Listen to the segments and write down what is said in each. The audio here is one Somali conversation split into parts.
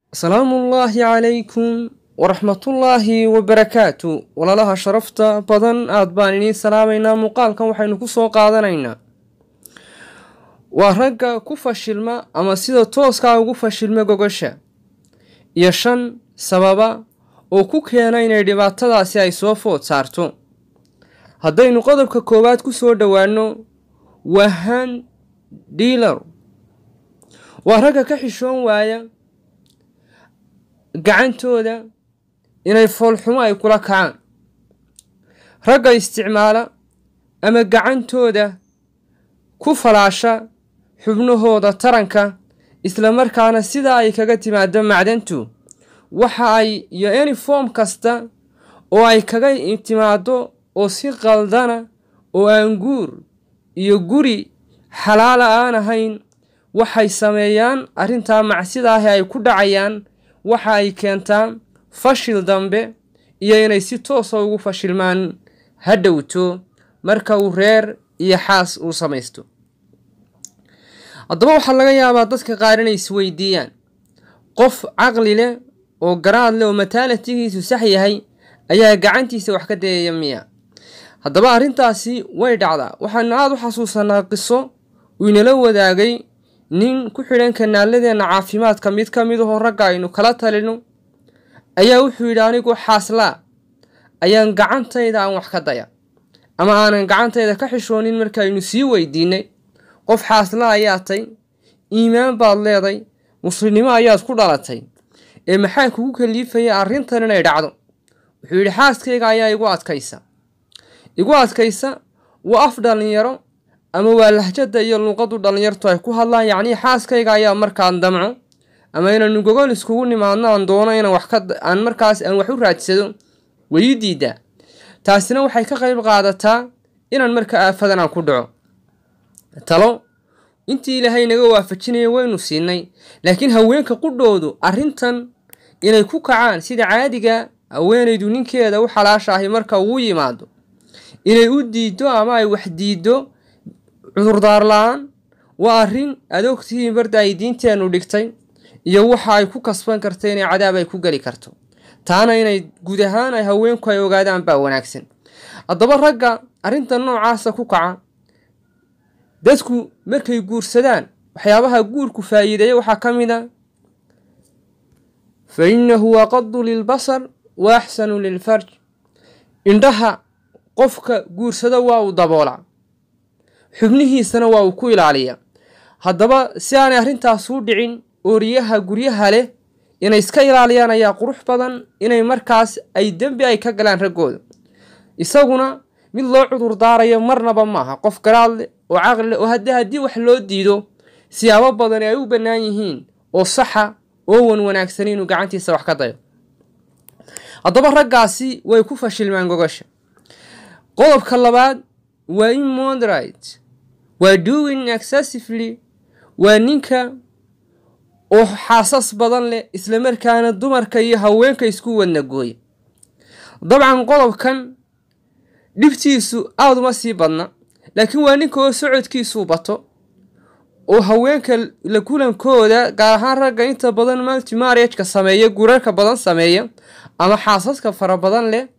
asalaamu ullaahi calaykum waraxmatullaahi wabarakaatu walaalaha sharafta badan aad baan idiin salaamaynaa muuqaalkan waxaynu ku soo qaadanaynaa waa ragga ku fashilma ama sida tooskaa ugu fashilma gogosha iyo shan sababa oo ku keena inay dhibaatadaasi ay soo food saarto haddaynu qodobka koowaad ku soo dhowaano waa han diilar waa ragga ka xishoon waaya gacantooda inay foolxumo ay kula kacaan ragga isticmaala ama gacantooda ku falaasha xubnahooda taranka islamarkaana sidaa ay kaga timaado macdantu waxa ay iyo eniform kasta oo ay kaga timaado oo si qaldana oo aan guur iyo guri xalaala aan ahayn waxay sameeyaan arrintaa macsidaahi ay ku dhacayaan waxa ay keentaa fashil dambe iyo inay si toosa ugu fashilmaan ha dhowto marka uu reer iyo xaas uu samaysto haddaba waxaa laga yaabaa dadka qaar inay isweydiiyaan qof caqli leh oo garaad leh oo mataalatigiisu sax yahay ayaa gacantiisa wax ka dayaya miya haddaba arrintaasi way dhacdaa waxaanu aada u xasuusanaa qiso uu inala wadaagay nin ku xidhan kanaaladeenna caafimaadka mid ka mid ahoo ragga aynu kala talino ayaa wuxuu yidhi anigu xaaslaa ayaan gacantayda aan wax ka daya ama aanan gacantayda ka xishoonin markaaynu sii weydiinay qof xaaslaa ayaa tay iimaan baad leeday muslimnimo ayaad ku dhalatay ee maxaa kugu kaliifaya arrintan inay dhacdo wuxuu yidhi xaaskayga ayaa igu adkaysa igu adkaysa waa af dhallinyaro ama waa lahjada iyo luuqadu dhallinyartu ay ku hadlaan yacnii xaaskayga ayaa markaan damco ama inaanu gogol iskugu nimaadno aan doono inaan wax ka aan markaas aan wax u raadsado way ii diidaa taasina waxay ka qayb qaadataa inaan marka aafadan aan ku dhaco talo intii ilaahay naga waafajinaya waynu siinay laakiin haweenka qudhoodu arrintan inay ku kacaan sida caadiga haweenaydu ninkeeda u xalaashaahay marka uu yimaado inay u diiddo ama ay wax diiddo cudurdaar la-aan waa arrin aad ogtihiin barda ay diinteennu dhigtay iyo waxa ay ku kasban karta inay cadaab ay ku geli karto taana inay guud ahaan ay haweenku ay ogaadaan baa wanaagsan haddaba ragga arrinta noocaasa ku kaca dadku markay guursadaan waxyaabaha guurku faa'iideeya waxaa ka mid a fa innahu aqadu lilbasar wa axsanu lilfarj indhaha qofka guursada waa uu daboolaa xubnihiisana waa uu ku ilaaliyaa haddaba si aanay arrintaas u dhicin ooriyaha guryaha leh inay iska ilaaliyaan ayaa qurux badan inay markaas ay dembi ay ka galaan raggooda isaguna mid loo cudur daarayo marnaba maaha qof garaad leh oo caqli leh oo haddii haddii wax loo diido siyaabo badan ay u bannaan yihiin oo saxa oo wan wanaagsan inuu gacantiisa wax ka dayo haddaba raggaasi way ku fashilmaan gogosha qodobka labaad waa immoderate waa doing excessively waa ninka oo xaasas badan leh islamarkaana dumarka iyo haweenka isku wadna gooya dabcan qodobkan dhibtiisu aada uma sii badna laakiin waa ninka oo socodkiisuu bato oo haweenka la kulankooda gaar ahaan ragga inta badan multimarriageka sameeya gurarka badan sameeya ama xaasaska fara badan leh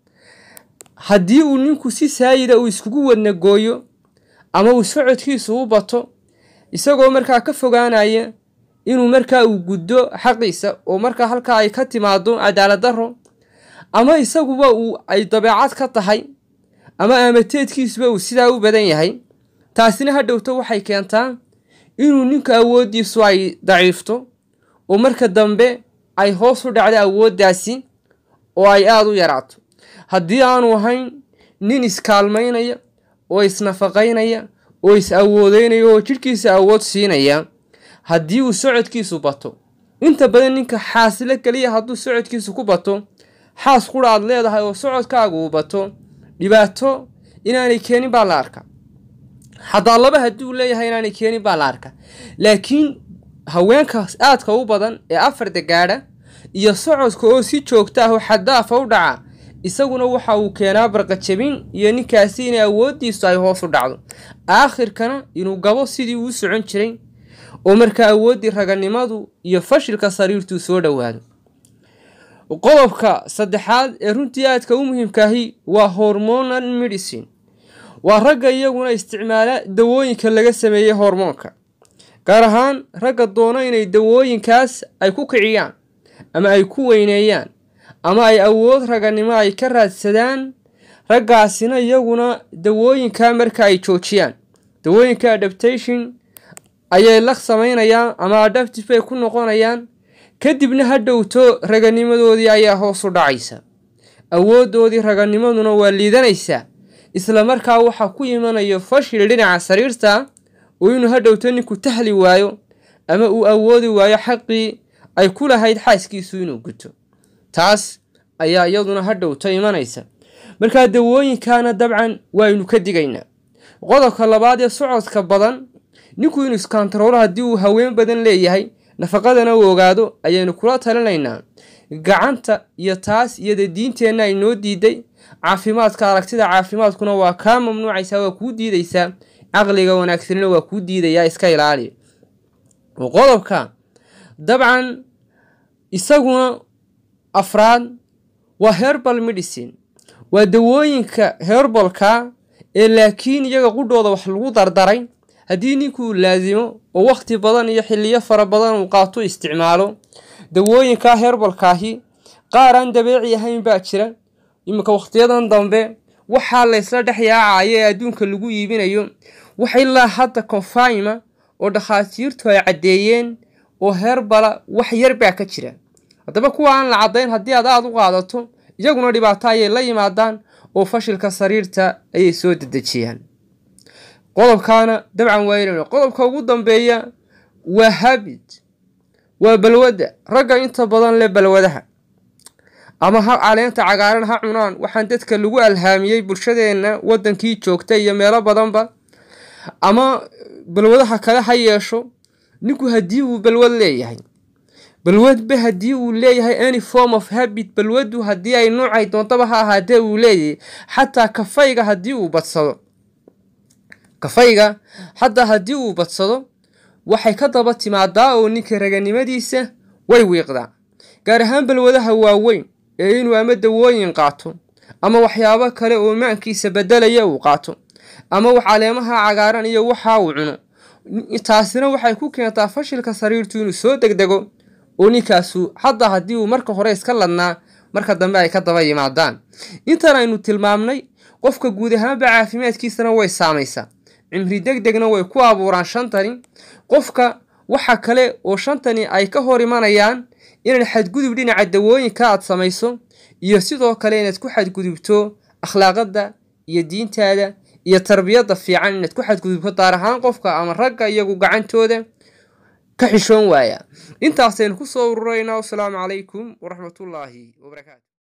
haddii uu ninku si saayida uu iskugu wadna gooyo ama uu socodkiisu u bato isagoo markaa ka fogaanaya inuu markaa uu guddo xaqiisa oo markaa halkaa ay ka timaado cadaalad daro ama isaguba uu ay dabeecad ka tahay ama aamateedkiisuba uu sidaa u badan yahay taasina ha dhowto waxay keentaa inuu ninku awooddiisu ay daciifto oo marka dambe ay hoos u dhacdo awooddaasi oo ay aada u yaraato haddii aanu ahayn nin iskaalmaynaya oo isnafaqaynaya oo is awoodeynaya oo jidhkiisa awood siinaya haddii uu socodkiisu bato inta badan ninka xaasilo keliya hadduu socodkiisu ku bato xaas qura aad leedahay oo socodkaagu uu bato dhibaato inaanay keenin baa la arka xataa laba hadduu leeyahay inaanay keenin baa la arka laakiin haweenkaas aadka u badan ee afarda gaadha iyo socodka oo si joogta ah oo xadaafa u dhaca isaguna waxa uu keenaa barqajabin iyo ninkaasi inay awooddiisu ay hoos u dhacdo aakhirkana inuu gabo sidii uu socon jiray oo markaa awooddii raganimadu iyo fashilka sariirtuu soo dhowaado qodobka saddexaad ee runtii aadka u muhiimkaahi waa hormonal medicine waa ragga iyaguna isticmaala dawooyinka laga sameeyey hormoonka gaar ahaan ragga doono inay dawooyinkaas ay ku kiciyaan ama ay ku weyneeyaan ama ay awood raganimo ay ka raadsadaan raggaasina iyaguna dawooyinka marka ay joojiyaan dawooyinka adaptation ayay la samaynayaan ama adaptive bay ku noqonayaan kadibna ha dhowto raganimadoodii ayaa hoos u dhacaysa awooddoodii raganimaduna waa liidanaysaa isla markaa waxaa ku imanayo fashil dhinaca sariirta oo inuu ha dhowto ninku tahli waayo ama uu awoodi waayo xaqii ay ku lahayd xaaskiisu inuu guto taas ayaa iyaduna ha dhowto imanaysa markaa dawooyinkaana dabcan waaynu ka digaynaa qodobka labaad ee socodka badan ninku inuu iskantaroolo haddii uu haween badan leeyahay nafaqadana uu ogaado ayaynu kula talinaynaa gacanta iyo taas iyada diinteenna ay noo diiday caafimaadka aragtida caafimaadkuna waa kaa mamnuucaysaa waa kuu diidaysaa caqliga wanaagsanina waa kuu diidayaa iska ilaali qodobka dabcan isaguna afraad waa herbal medicine waa dawooyinka herbalka ee laakiin iyaga qudhooda wax lagu dardaray haddii ninkuu laasimo oo wakhti badan iyo xiliyo fara badan uu qaato isticmaalo dawooyinka herbalkaahi qaar aan dabeeci ahayn baa jira iminka wakhtiyadan dambe waxaa laysla dhex yaacaya ee adduunka lagu iibinayo wax ilaa hadda konfayma oo dhakhaatiirtu ay caddeeyeen oo herbala wax yar baa ka jira haddaba kuwa aan la caddayn haddii aad aada u qaadato iyaguna dhibaato ayay la yimaadaan oo fashilka sariirta ayay soo dedejiyaan qodobkaana dabcan waa qodobka ugu dambeeya waa habit waa balwadda ragga inta badan leh balwadaha ama ha caleenta cagaaran ha cunaan waxaan dadka lagu alhaamiyey bulshadeenna waddankii joogta iyo meelo badanba ama balwadaha kale ha yeesho ninku haddii uu balwad leeyahay balwadba haddii uu leeyahay any form of habit balwaddu haddii ay noocay doontaba ha ahaatee uu leeyahay xataa kafayga haddii uu badsado kafayga xataa haddii uu badsado waxay ka daba timaadaa oo ninka raganimadiisa way wiiqdaa gaar ahaan balwadaha waaweyn ee inuu ama dawooyin qaato ama waxyaabo kale oo maankiisa bedelaya uu qaato ama wax caleemaha cagaaran iyo waxa uu cuno taasina waxay ku keentaa fashilka sariirtu inuu soo degdego oo ninkaasu hadda haddii uu marka hore iska ladnaa marka dambe ay ka daba yimaadaan intan aynu tilmaamnay qofka guud ahaanba caafimaadkiisana way saamaysaa cimri deg degna way ku abuuraan shantani qofka waxa kale oo shantani ay ka hor imanayaan inaad xadgudub dhinaca dawooyinka aad samayso iyo sidoo kale inaad ku xadgudubto akhlaaqada iyo diintaada iyo tarbiyadda fiican inaad ku xadgudubto daar ahaan qofka ama ragga iyagu gacantooda ka xishoon waaya intaasaynu ku soo ururaynaa wasalaamu calaykum waraxmatullaahi wabarakaatu